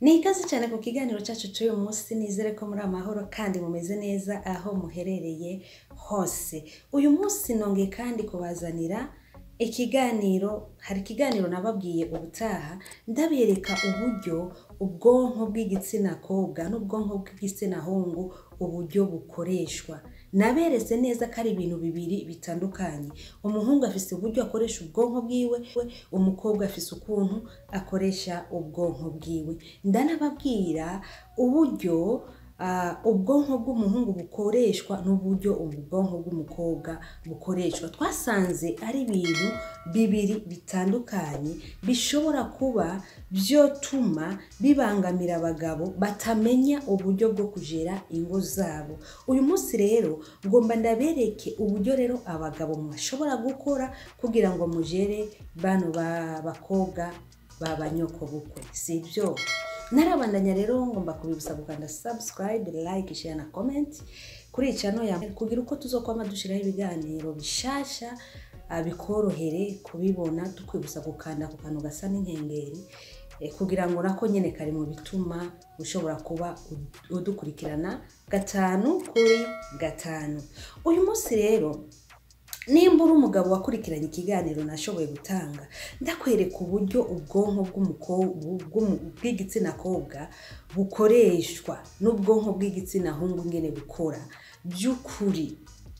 ni ikaze cyane ku kiganiro cyacu cy'uyu munsi nizere ko muri amahoro kandi mumeze neza aho muherereye hose uyu munsi nongeye kandi kubazanira ikiganiro hari ikiganiro nababwiye ubutaha ndabereka uburyo ubwonko bw'igitsina kobwa n'ubwonko bw'igitsina hungu uburyo bukoreshwa naberetse neza ko ari ibintu bibiri bitandukanye umuhungu afise uburyo akoresha ubwonko bwiwe umukobwa afise ukuntu akoresha ubwonko bwiwe ndanababwira uburyo ah, ubwonko bw'umuhungu bukoreshwa n'uburyo ubwonko bw'umukobwa bukoreshwa twasanze ari ibintu bibiri bitandukanye bishobora kuba byotuma bibangamira abagabo batamenya uburyo bwo kugera ingo zabo uyu munsi rero ngomba ndabereke uburyo rero abagabo mwashobora gukora kugira ngo mugere bano ba- bakobwa b'abanyokobukwe si byo narabandanya rero ngomba kubibutsa gukanda subscribe like share na comment kuri iyi channel ya kugira uko tuzokwama dushiraho ibiganiro bishasha ah, bikorohere kubibona tukwibutsa gukanda ku kantu gasa n'inkengeri eh, kugira ngo nako nyene kari mu bituma ushobora kuba ud- udukurikirana gatanu kuri gatanu uyu munsi rero nimba uri umugabo wakurikiranye ikiganiro nashoboye gutanga ndakwereka uburyo ubwonko bw'umuko- bw'umu- bw'igitsina kobwa bukoreshwa n'ubwonko bw'igitsina hungu ngene bukora by'ukuri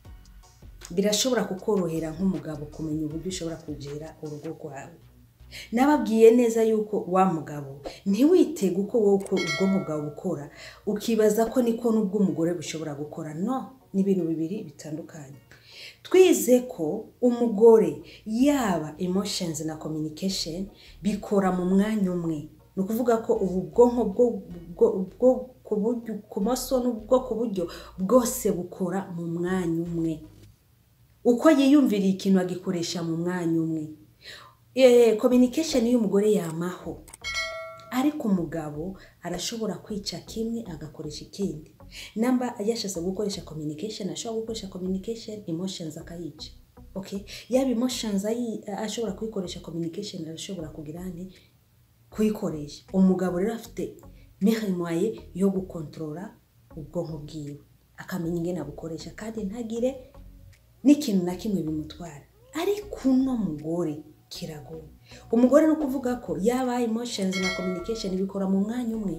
birashobora kukorohera nk'umugabo kumenya uburyo ushobora kugera urugo rwawe nababwiye neza yuko wa mugabo ntiwitege uko wowe uko ubwonko bwawe bukora ukibaza ko niko n'ubw'umugore bushobora gukora no ni ibintu bibiri bitandukanye twize ko umugore yaba emotions na communication bikora mu mwanya umwe ni ukuvuga ko ubu bwonko bwo bwo- bwo ku buryo ku maso n'ubwo ku buryo bwose bukora mu mwanya umwe uko yiyumviriye ikintu agikoresha mu mwanya umwe Eh, communication y'umugore yamaho ariko umugabo arashobora kwica kimwe agakoresha ikindi namba yashatse gukoresha communication ashobora gukoresha communication emotions akayica okay yaba emotions ayi- ashobora kuyikoresha communication arashobora kugira nti kuyikoresha umugabo rero afite mehemwaye yo gukontorora ubwonko bwiwe akamenya ingene abukoresha kandi ntagire n'ikintu na kimwe bimutwara ariko uno mugore kiragoye umugore ni ukuvuga ko yaba emotions na communication bikora mu mwanya umwe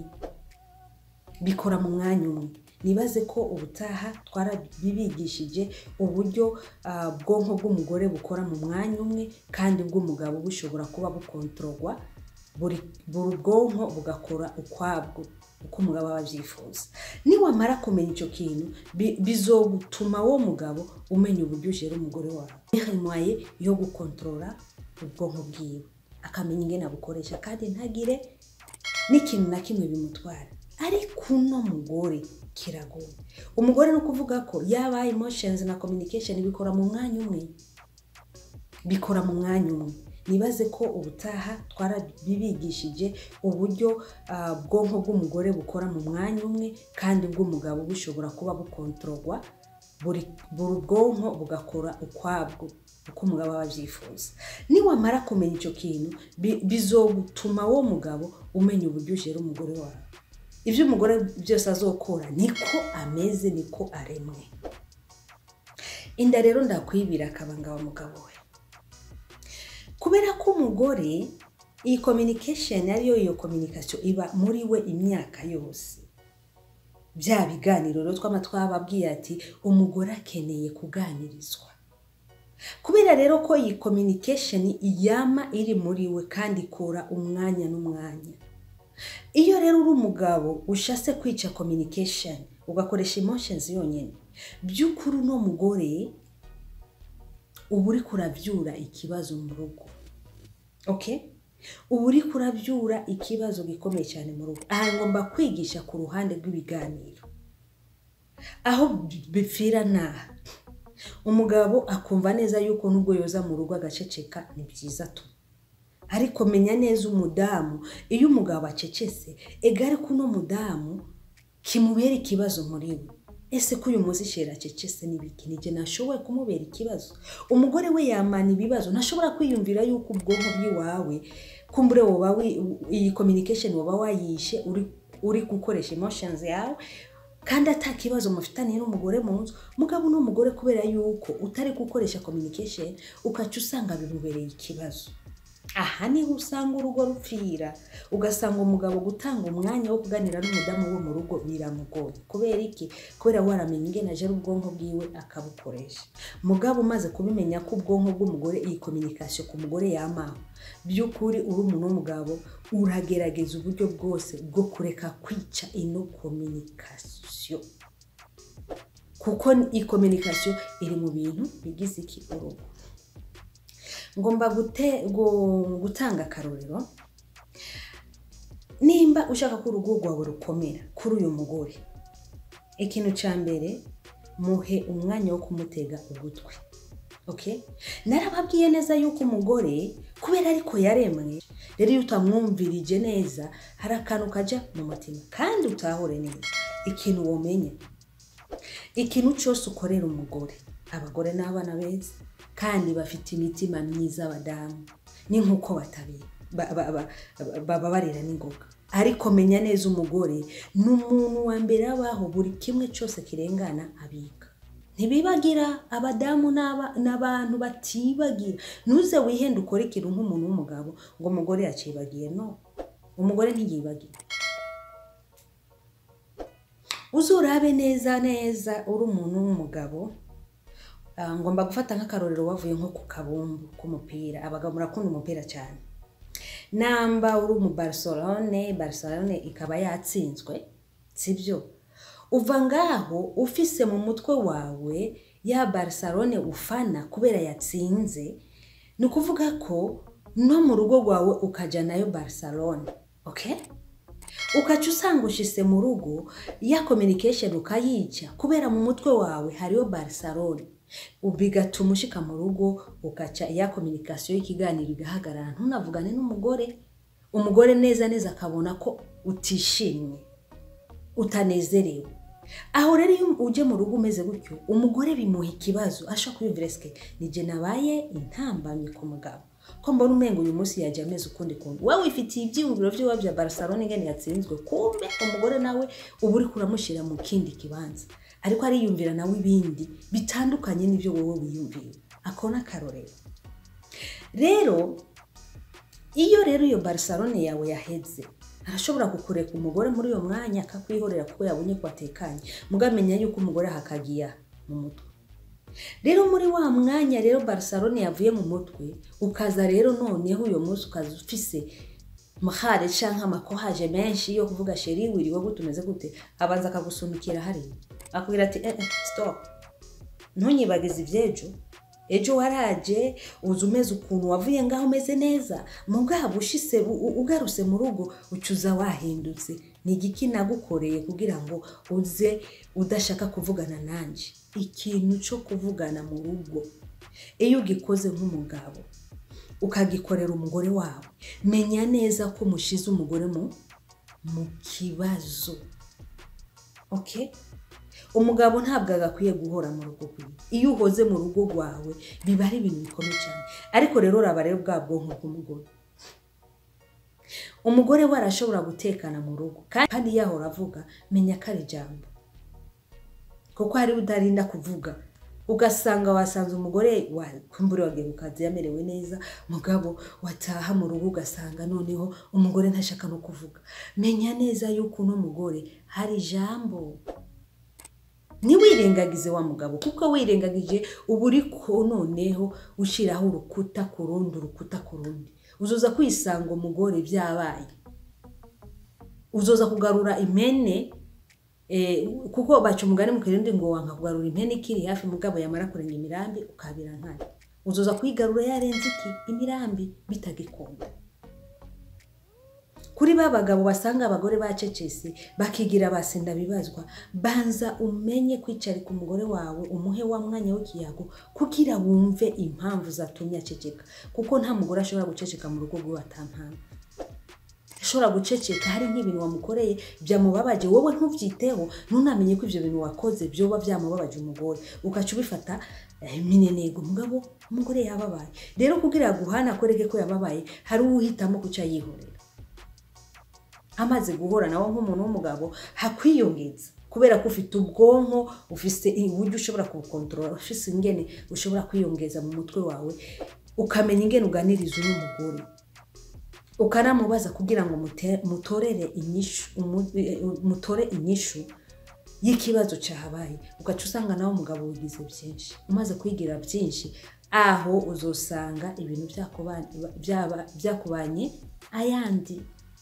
bikora mu mwanya umwe nibaze ko ubutaha twarabibigishije uburyo ah, bwonko bw'umugore bukora mu mwanya umwe kandi bw'umugabo bushobora kuba bukontororwa buri buri bwonko bugakora ukwabwo uko umugabo aba abyifuza niwamara kumenya icyo kintu bi- bizogutuma wo mugabo umenya uburyo ujera umugore wawe mwaye yo gukontorora ubwonko bwiwe akamenya ingene abukoresha kandi ntagire n'ikintu na kimwe bimutwara ariko uno mugore kiragoye umugore ni ukuvuga ko yaba emotions na communication bikora mu mwanya umwe bikora mu mwanya umwe nibaze ko ubutaha twarabibigishije uburyo ah, bwonko bw'umugore bukora mu mwanya umwe kandi bw'umugabo bushobora kuba bukontororwa buri buri bwonko bugakora ukwabwo uko umugabo aba abyifuza niwamara kumenya icyo kintu bi- bizogutuma wo mugabo umenya uburyo ujera umugore wawe ibyo umugore byose azokora niko ameze niko aremwe inda rero ndakwibira akabanga wa mugabo we kubera ko umugore iyi communication ariyo iyo communication iba muri we imyaka yose bya biganiro rero twama twababwiye ati umugore akeneye kuganirizwa kubera rero ko iyi communication yama iri muri we kandi ikora umwanya n'umwanya iyo rero uri umugabo ushase kwica communication ugakoresha emotions yonyine by'ukuri uno mugore uba uri kurabyura ikibazo mu rugo okay uba uri kurabyura ikibazo gikomeye cyane mu rugo aha ngomba kwigisha ku ruhande rw'ibiganiro aho bipfira naha umugabo akumva neza yuko nubwo yoza mu rugo agaceceka ni byiza tu ariko menya neza umudamu iyo umugabo acecetse ega ariko uno mudamu kimubera ikibazo muri we ese ko uyu munsi shera acecetse n'ibiki nije nashoboye kumubera ikibazo umugore we yamana ibibazo ntashobora kwiyumvira yuko ubwonko bw'iwawe kumbure woba wi- iyi communication woba wayishe uri, uri gukoresha emotions yawe kandi ata kibazo mufitaniye n'umugore mu nzu mugabo n'umugore kubera yuko utari gukoresha communication ukaca usanga bimubereye ikibazo aha niho usanga urugo rupfira ugasanga umugabo gutanga umwanya wo kuganira n'umudamu wo mu rugo biramugoye kubera iki kubera waramenya ingene aje ubwonko bwiwe akabukoresha mugabo umaze kubimenya ko ubwonko bw'umugore iyi communication ku mugore yamaho by'ukuri uri umuntu w'umugabo uragerageza uburyo bwose bwo kureka kwica ino communication kuko iyi communication iri mu bintu bigize iki urugo ngomba gute, gu- gutanga akarorero nimba ushaka ko urugo rwawe rukomera kuri uyu mugore ikintu cya mbere muhe umwanya wo kumutega ugutwi okay? narababwiye neza yuko umugore kubera ariko yaremwe rero iyo utamwumvirije neza hari akantu kajya mu mutima kandi utahure neza ikintu womenya ikintu cyose ukorera umugore abagore n'abana beza kandi bafite imitima myiza abadamu ni nk'uko batabi ba- ba- ba- ba- bababarira n'ingoga ariko menya neza umugore ni umuntu wa mbere abaho buri kimwe cyose kirengana abika ntibibagira abadamu n'aba- n'abantu batibagira ntuze wihende ukore ikintu nk'umuntu w'umugabo ngo umugore yacibagiye no umugore ntiyibagira uzurabe neza neza uri umuntu w'umugabo Ah, ngomba gufata nk'akarorero wavuye nko ku kabumbu k'umupira abagabo murakunda umupira cyane namba uri umu barcelone barcelone ikaba yatsinzwe sibyo uva ngaho ufise mu mutwe wawe ya barcelone ufana kubera yatsinze ni ukuvuga ko no mu rugo rwawe ukajya nayo barcelone okay? ukaca usanga ushise mu rugo ya communication ukayica kubera mu mutwe wawe hariyo barcelone bigatuma ushika mu rugo ugaca ya communication y'ikiganiro igahagarara ntunavugane n'umugore umugore neza neza akabona ko utishimye utanezerewe aho rero iyo uje mu rugo umeze gutyo umugore bimuha ikibazo ashobora kwiyumvira sike nije nabaye intambamyi ku mugabo ko mbona umengo uyu munsi yajya ameze ukundi kuntu wowe wifitiye ibyiyumviro by'iwabo bya barcelone ingene yatsinzwe kumbe umugore nawe uba uri kuramushyira mu kindi kibanza ariko ariyumvira nawe ibindi bitandukanye n'ibyo wowe wiyumvira ako ni akarorero rero iyo rero iyo barcelone yawe yaheze arashobora kukureka umugore muri uyo mwanya akakwihorera kuko yabonye ko atekanye mugamenya yuko umugore ahakagiye mu mutwe rero muri wa mwanya rero barcelone yavuye mu mutwe ukaza rero noneho uyo munsi ukaza ufise mahare canke amakohaje menshi yo kuvuga sheri wiriwe gute umeze gute abanza akagusunikira hariya akubwira ati eh, eh, stop ntunyibagize ivy'ejo ejo waraje uza umeze ukuntu wavuye ngaho umeze neza mugabo ushise u- u- ugarutse mu rugo ucuza wahindutse ni igiki nagukoreye kugira ngo uze udashaka kuvugana nanje ikintu cyo kuvugana mu rugo iyo ugikoze nk'umugabo ukagikorera umugore wawe menya neza ko mushize umugore mu mu kibazo okay umugabo ntabwo agakwiye guhora mu rugo rwiwe iyo uhoze mu rugo rwawe biba ari ibintu bikomeye cyane ariko rero uraba rero bwa bwonko bw'umugore umugore we arashobora gutekana mu rugo kandi yahora avuga menya ko ari ijambo kuko hari udarinda kuvuga ugasanga wasanze umugore kumbure wagiye ku kazi yamerewe neza mugabo wataha mu rugo ugasanga noneho umugore ntashaka no kuvuga menya neza yuko uno mugore hari ijambo ntiwirengagize wa mugabo kuko wirengagije uba uri ko noneho ushyiraho urukuta ku rundi urukuta ku rundi uzoza kwisanga umugore byabaye uzoza kugarura impene eh, kuko baca umugani mu kirundi ngo wanka kugarura impene ikiri hafi mugabo yamara kurenga imirambi ukabira nkana uzoza kuyigarura yarenze iki imirambi bitagikunda kuri ba bagabo basanga abagore bacecese bakigira basinda bibazwa banza umenye kwicarika umugore wawe umuhe wa mwanya w'ikiyago kugira wumve impamvu zatumye aceceka kuko nta mugore ashobora guceceka mu rugo rwiwe atampamvu arashobora guceceka hari nk'ibintu wamukoreye byamubabaje wowe ntubyiteho ntunamenye ko ibyo bintu wakoze byoba byamubabaje umugore ugaca ubifata eh, minenego mugabo umugore yababaye rero kugira aguhana akwereke ko yababaye hari uwo uhitamo kuca yihorera amaze guhora nawe nk'umuntu w'umugabo hakwiyongeza kubera ko ufite ubwonko ufite uburyo ushobora kubukontorora ufite ingene ushobora kwiyongeza mu mutwe wawe ukamenya ingene uganiriza uno mugore ukanamubaza kugira ngo mute- mutorere inyishu umu- eh, mutore inyishu y'ikibazo cyahabaye ugaca usanga nawe umugabo wigize byinshi umaze kwigira byinshi aho uzosanga ibintu byakuba- byaba- byakubanye ayandi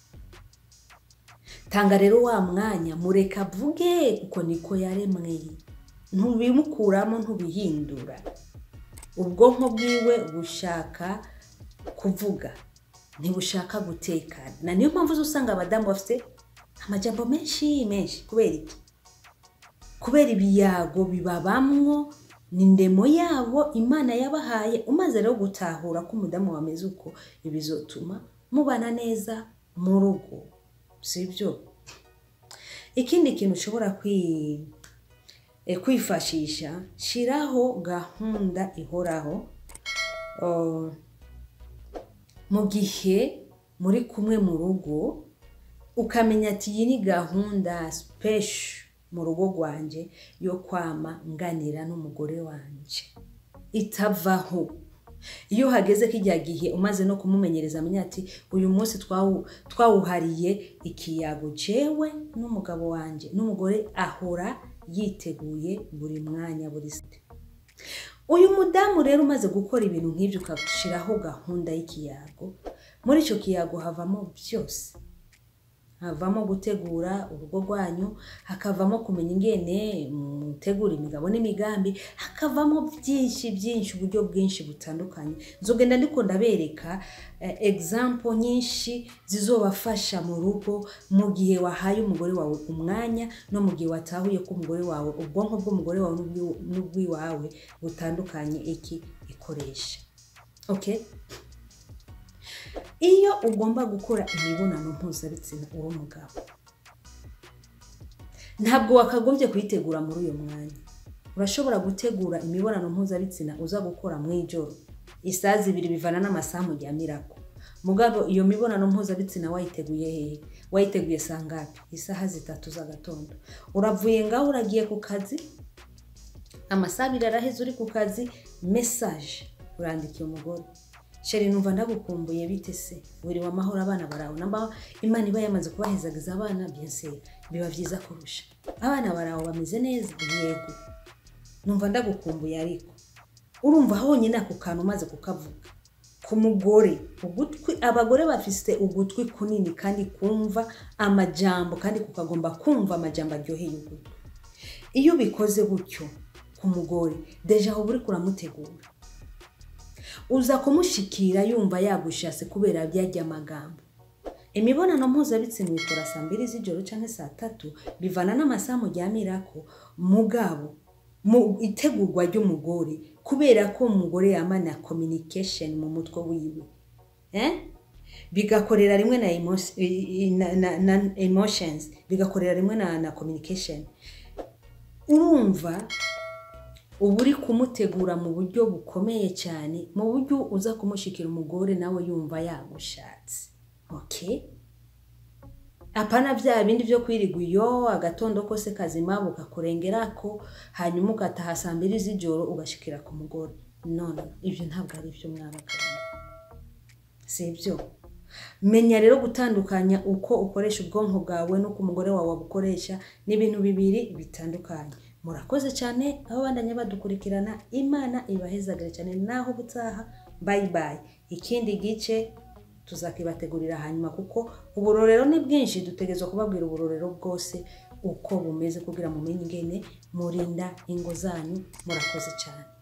tanga rero wa mwanya mureka avuge kuko niko yaremwe ntubimukuramo ntubihindura ubwonko bwiwe bushaka kuvuga ntibushaka gutekana na niyo mpamvu uza usanga abadamu bafite amajambo menshi menshi kubera iki kubera ibiyago bibabamwo ni ndemo yabo imana yabahaye umaze rero gutahura ko umudamu wameze uko ibizotuma mubana neza mu rugo si byo ikindi kintu ushobora kwi- eh, kwifashisha shiraho gahunda ihoraho uh, mu gihe muri kumwe mu rugo ukamenya ati iyi ni gahunda special mu rugo rwanjye yo kwama nganira n'umugore wanjye itavaho iyo hageze kijya gihe umaze no kumumenyereza amenya ati uyu munsi twawu- twawuhariye ikiyago jewe n'umugabo wanjye n'umugore ahora yiteguye buri mwanya buri site uyu mudamu rero umaze gukora ibintu nk'ibyo ugashyiraho gahunda y'ikiyago muri icyo kiyago havamo byose havamo gutegura urugo rwanyu hakavamo kumenya ingene mutegura imigabo n'imigambi hakavamo byinshi byinshi uburyo bwinshi butandukanye nzogenda ndiko ndabereka eh, example nyinshi zizobafasha mu rugo mu gihe wahaye umugore wawe umwanya no mu gihe watahuye ko umugore wawe ubwonko bw'umugore wawe n'ubwi- n'ubwiwawe butandukanye iki ikoresha okay iyo ugomba gukora imibonano mpuzabitsina uri umugabo ntabwo wakagombye kuyitegura muri uyu mwanya urashobora gutegura imibonano mpuzabitsina uza gukora mu ijoro isaha zibiri bivana n'amasaha mujyamirako mugabo iyo mibonano mpuzabitsina wayiteguye hehe wayiteguye saa ngapi isaha zitatu z'agatondo uravuye ngaho uragiye ku kazi amasaha abiri araheze uri ku kazi mesaje urandikiye umugore sheri numva ndagukumbuye bite se wiriwe amahoro abana barawe namba imana iba yamaze kubahezagiza abana byenseri biba byiza kurusha abana barawe bameze neza yego numva ndagukumbuye ariko urumva honyine ako kantu umaze kukavuga ku mugore ugutwi abagore bafite ugutwi kunini kandi kumva amajambo kandi kukagomba kumva amajambo aryoheye ugutwi iyo ubikoze gutyo ku mugore deja aho uri kuramutegura uza kumushikira yumva yagushatse kubera byajya amagambo imibonano mpuzabitsina uyikora saa mbiri z'ijoro cyangwa saa tatu bivana n'amasaha mujyamirako mugabo mu itegurwa ry'umugore kubera ko umugore yamana communication mu mutwe wiwe eh? bigakorera rimwe na, emo- i- i- na, na, na emotions bigakorera rimwe na, na communication urumva uba uri kumutegura mu buryo bukomeye cyane mu buryo uza kumushikira umugore nawe yumva yagushatse okay apana bya bindi byo kwirigwa iyo agatondo kose kazima bukakurengerako hanyuma ugataha saa mbiri z'ijoro ugashikira ku mugore none ibyo ntabwo ari byo mwabagabo si ibyo menya rero gutandukanya uko ukoresha ubwonko bwawe n'uko umugore wawe abukoresha ni ibintu bibiri bitandukanye murakoze cyane aho bandanya badukurikirana imana ibahezagare cyane naho ubutaha bayi bayi ikindi gice tuzakibategurira hanyuma kuko uburorero ni bwinshi dutegerezwa kubabwira uburorero bwose uko bumeze kugira mumenye ingene murinda ingo zanyu murakoze cyane